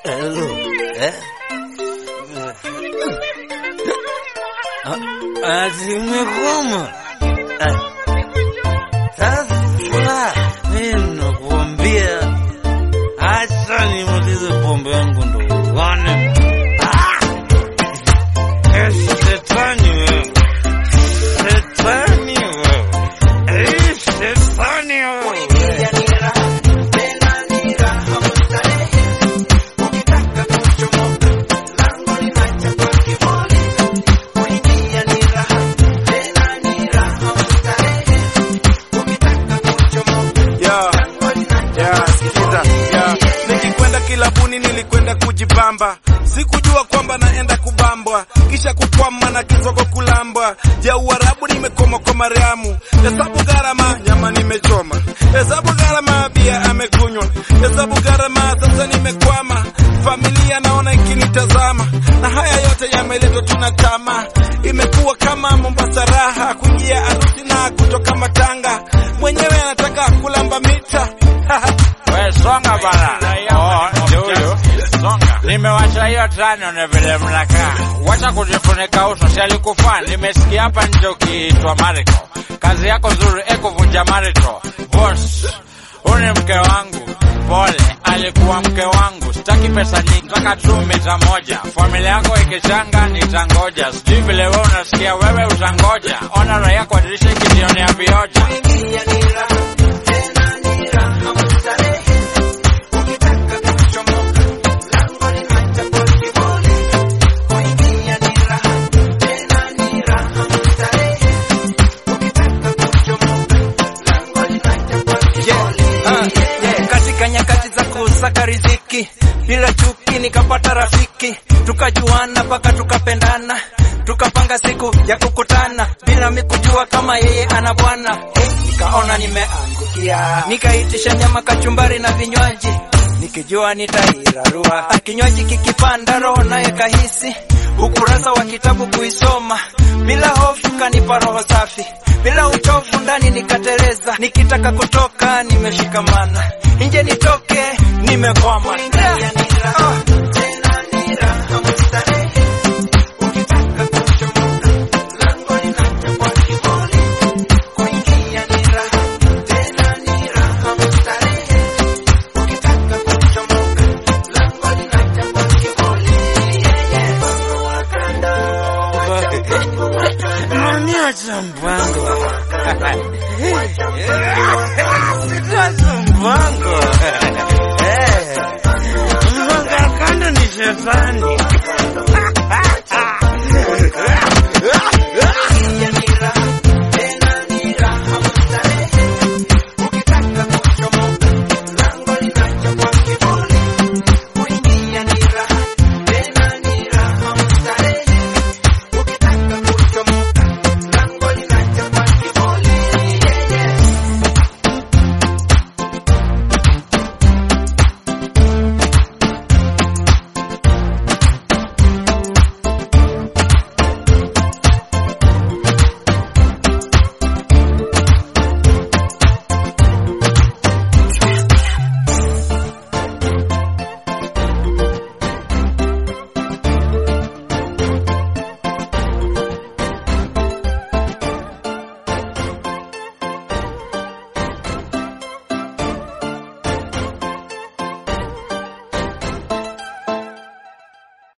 Hello. Eh? Ati umekoma? Eh. Sasa mimi nakuambia, acha nimalize pombe yangu ndo uone. Ah! Eh, Shetani wewe, shetani wewe, Eh, shetani wewe. Yeah. Yeah, sikiza. Yeah. Nikikwenda kilabuni nilikwenda kujibamba, sikujua kwamba naenda kubambwa, kisha kukwama na kisogo kulambwa. Ja Uarabu nimekoma kwa Mariamu, hesabu gharama nyama nimechoma, hesabu gharama bia amekunywa, hesabu gharama sasa nimekwama, familia naona ikinitazama, na haya yote yameletwa tuna tamaa, imekuwa kama Mombasa raha, kuingia harusi na kutoka matanga, mwenyewe anataka kulamba mita We songa bana. Oh, ndio huyo. Songa. Nimewacha hiyo tano na vile mnakaa. Wacha kujifunika uso, si alikufaa. Nimesikia hapa nje ukiitwa Mariko. Kazi yako nzuri eko vunja marito. Boss, huyu ni mke wangu. Pole, alikuwa mke wangu. Sitaki pesa nyingi, nataka tu mita moja. Familia yako ikichanga nitangoja. Sijui vile wewe unasikia, wewe utangoja. Ona raia kwa dirisha ikijionea vioja. Ah, yeah. Katika nyakati za kusaka riziki bila chuki nikapata rafiki, tukajuana mpaka tukapendana, tukapanga siku ya kukutana bila mikujua kama yeye ana bwana. Hey, nikaona nimeangukia, nikaitisha nyama, kachumbari na vinywaji nikijua nitairarua. Kinywaji kikipanda, roho naye kahisi ukurasa wa kitabu kuisoma bila hofu, kanipa roho safi bila uchovu, ndani nikateleza, nikitaka kutoka nimeshikamana, nje nitoke nimekwama. Ah. Unaniacha mbaya.